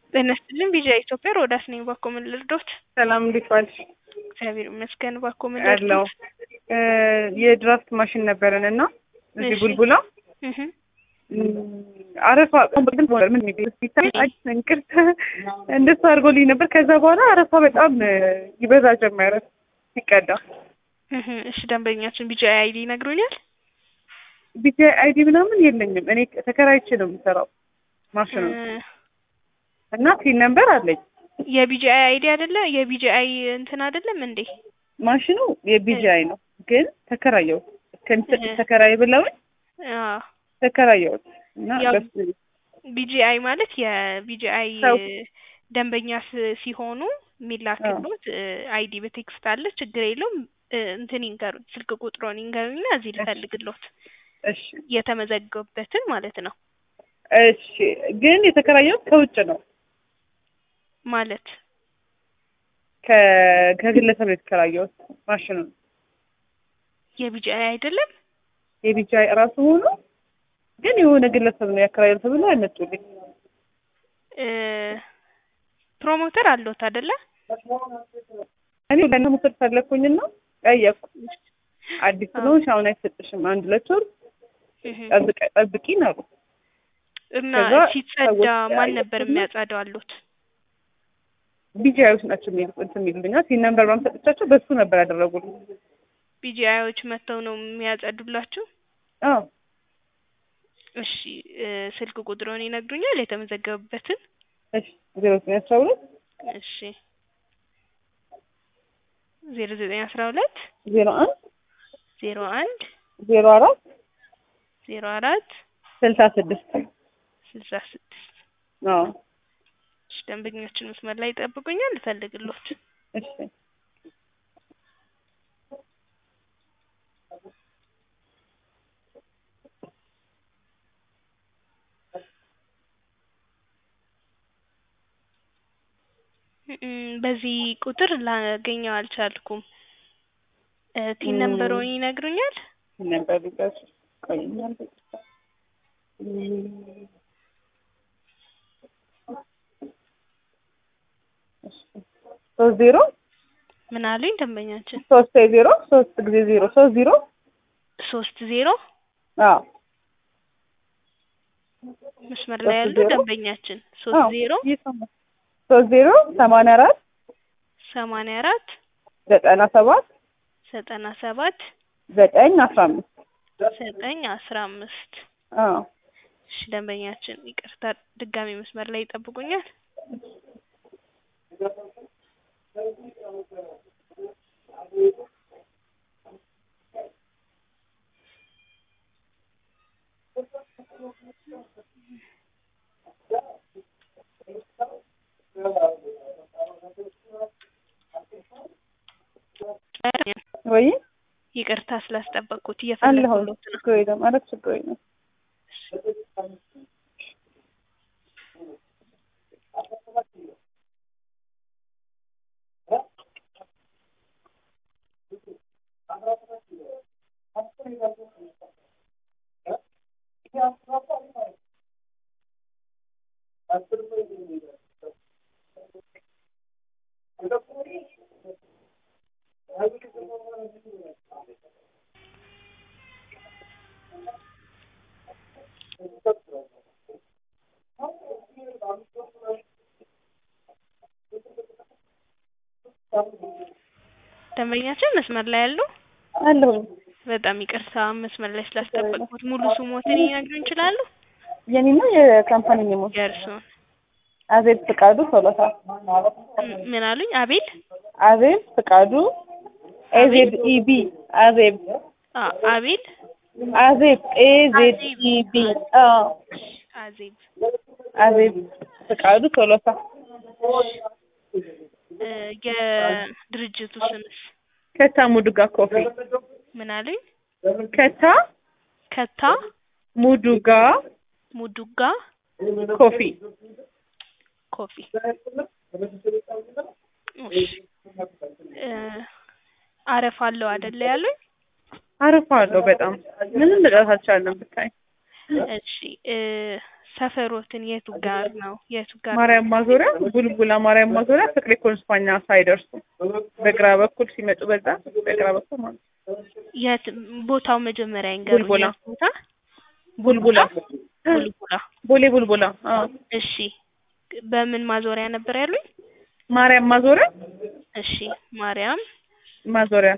ጤና ይስጥልኝ ቢዣ ኢትዮጵያ ሮዳስ ነኝ። ባኮ ምን ልርዶት? ሰላም እንዴት ዋልሽ? እግዚአብሔር ይመስገን። ባኮ ምን አለው ልርዶት? የድራፍት ማሽን ነበረን እና እዚህ እሺ። ቡልቡላ እህ አረፋ ግን ምን ሲታይ እንቅርት እንደሱ አድርጎልኝ ነበር። ከዛ በኋላ አረፋ በጣም ይበዛ ጀመረ ሲቀዳ። እህ እሺ ደንበኛችን ቢጃ አይዲ ይነግሩኛል? ቢጂ አይዲ ምናምን የለኝም እኔ ተከራይቼ ነው የምሰራው ማሽኑ እ እና ፊል ነምበር አለኝ። የቢጂአይ አይዲ አይደለ? የቢጂአይ እንትን አይደለም እንዴ? ማሽኑ የቢጂአይ ነው ግን ተከራየሁት እስከሚሰጥ እህ። ተከራይ ብለውኝ አዎ ተከራየሁት እና ያው በሱ ቢጂአይ ማለት የቢጂአይ ሰው ደንበኛ ስ- ሲሆኑ የሚላክሉት አይዲ በቴክስት አለ። ችግር የለውም። እ፣ እንትን ይንገሩኝ፣ ስልክ ቁጥሮን ይንገሩኝና እዚህ ልፈልግሎት እሺ የተመዘገቡበትን ማለት ነው። እሺ ግን የተከራየሁት ከውጭ ነው ማለት ከ- ከግለሰብ ነው የተከራየሁት ማሽኑን የቢጂአይ አይደለም። የቢጂአይ እራሱ ሆኖ ግን የሆነ ግለሰብ ነው ያከራየው ተብሎ አይመጡልኝ። እ፣ ፕሮሞተር አለዎት አይደለ? እኔ ለእነ መውሰድ ፈለግኩኝና ጠየቅኩ። አዲስ አዎ። ስለሆንሽ አሁን አይሰጥሽም አንድ ሁለት ወር እህ። ጠብቀ- ጠብቂን አሉ። እና ከዛ ሲጸዳ ሰዎች ማን ነበር ያየሁትና የሚያጸዳው አሉት? ቢጂአዮች ናቸው የሚል እንትን የሚሉልኛል ሲን ነምበር ምናምን ሰጥቻቸው በሱ ነበር ያደረጉልኝ። ቢጂአዮች መጥተው ነው የሚያጸዱላችሁ? አዎ እሺ እ፣ ስልክ ቁጥሮን ይነግሩኛል የተመዘገቡበትን? እሺ ዜሮ ዘጠኝ አስራ ሁለት እሺ ዜሮ ዘጠኝ አስራ ሁለት ዜሮ አንድ ዜሮ አንድ ዜሮ አራት ዜሮ አራት ስልሳ ስድስት ስልሳ ስድስት አዎ እሺ ደንበኛችን መስመር ላይ ይጠብቁኛል ልፈልግሎት እሺ እም፣ በዚህ ቁጥር ላገኘው አልቻልኩም እ፣ ቲን እም። ነምበሮን ይነግሩኛል ነበር ቢቀር ቆይኛል ሶስት ዜሮ ምን አሉኝ ደንበኛችን ሶስት ዜሮ ሶስት ጊዜ ዜሮ ሶስት ዜሮ ሶስት ዜሮ አዎ መስመር ላይ ሶስት ያሉ ዜሮ? ደንበኛችን ሶስት አዎ ዜሮ እየሰማሁ ሶስት ዜሮ ሰማንያ አራት ሰማንያ አራት ዘጠና ሰባት ዘጠና ሰባት ዘጠኝ አስራ አምስት ዘጠኝ አስራ አምስት አዎ እሺ ደንበኛችን ይቅርታ ድጋሚ መስመር ላይ ይጠብቁኛል ወይ ይቅርታ ስላስጠበቅኩት አለሁ እየፈለግኩሎት ነው ችግር የለም ኧረ ችግር የለም ደንበኛችን መስመር ላይ ያሉ አለሁ በጣም ይቅርታ መስመር ላይ ስላስጠበቅኩት ሙሉ ስሞትን ይነግሩን ይችላሉ የኔና የካምፓኒ ኔሞች የእርስዎን አዜብ ፍቃዱ ቶሎሳ ም- ምን አሉኝ አቤል አዜብ ፍቃዱ ኤዜድ ኢቢ አዜብ አ አቤል አዜብ ኤዜድ ኢቢ አዎ አዜብ አዜብ ፍቃዱ ቶሎሳ እ፣ የድርጅቱ ስምስ ከታ ሙዱጋ ኮፊ ምን አሉኝ ከታ ከታ ሙዱጋ ሙዱጋ ኮፊ ኮፊ እሺ እ፣ አረፋ አለው አይደለ ያሉኝ? አረፋ አለው በጣም ምንም ልጠት አልቻለም ብታይ እሺ እ ሰፈሮትን የቱ ጋር ነው? የቱ ጋር ነው? ማርያም ማዞሪያ ቡልቡላ ማርያም ማዞሪያ ፍቅሬ ኮንስፓኛ ሳይደርሱ በግራ በኩል ሲመጡ በዛ በግራ በኩል ማለት ነው። የት ቦታው መጀመሪያ ይንገሩኝ። ቡልቡላ። የት ቦታ? ቡልቡላ ቡልቡላ። ቦሌ ቡልቡላ አዎ እሺ በምን ማዞሪያ ነበር ያሉኝ? ማርያም ማዞሪያ እሺ ማርያም ማዞሪያ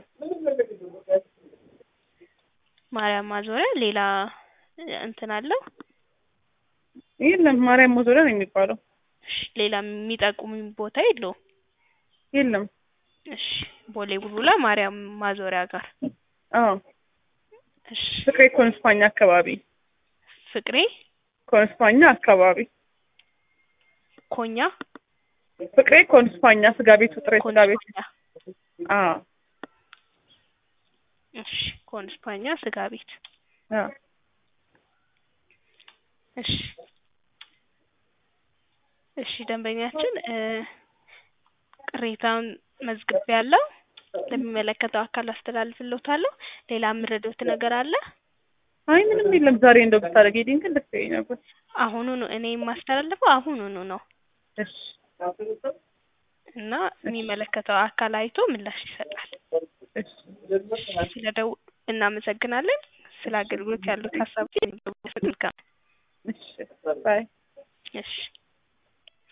ማርያም ማዞሪያ ሌላ እ፣ እንትን አለው? የለም ማርያም ማዞሪያ ነው የሚባለው እሺ ሌላ የሚጠቁሙኝ ቦታ የለውም? የለም እሺ ቦሌ ቡልቡላ ማርያም ማዞሪያ ጋር አዎ እሺ ፍቅሬ ኮንስፓኛ አካባቢ ፍቅሬ ኮንስፓኛ አካባቢ ኮኛ ፍቅሬ ኮንስፓኛ ስጋ ቤቱ ጥሬ ስጋ ቤት ኮንስፓኛ አዎ እሺ ኮንስፓኛ ስጋ ቤት አዎ እሺ እሺ ደንበኛችን እ ቅሬታውን መዝግቤ ያለው ለሚመለከተው አካል አስተላልፍልዎታለሁ። ሌላ የምረዳዎት ነገር አለ? አይ ምንም የለም ዛሬ እንደው ብታደርጊልኝ ግን ደስ ይለኝ ነበር አሁኑኑ እኔ የማስተላልፈው አሁኑኑ ነው እሺ እና የሚመለከተው አካል አይቶ ምላሽ ይሰጣል። እሺ ስለደው እናመሰግናለን። ስለ አገልግሎት ያሉት ሀሳቦች መልካም እሺ ባይ እሺ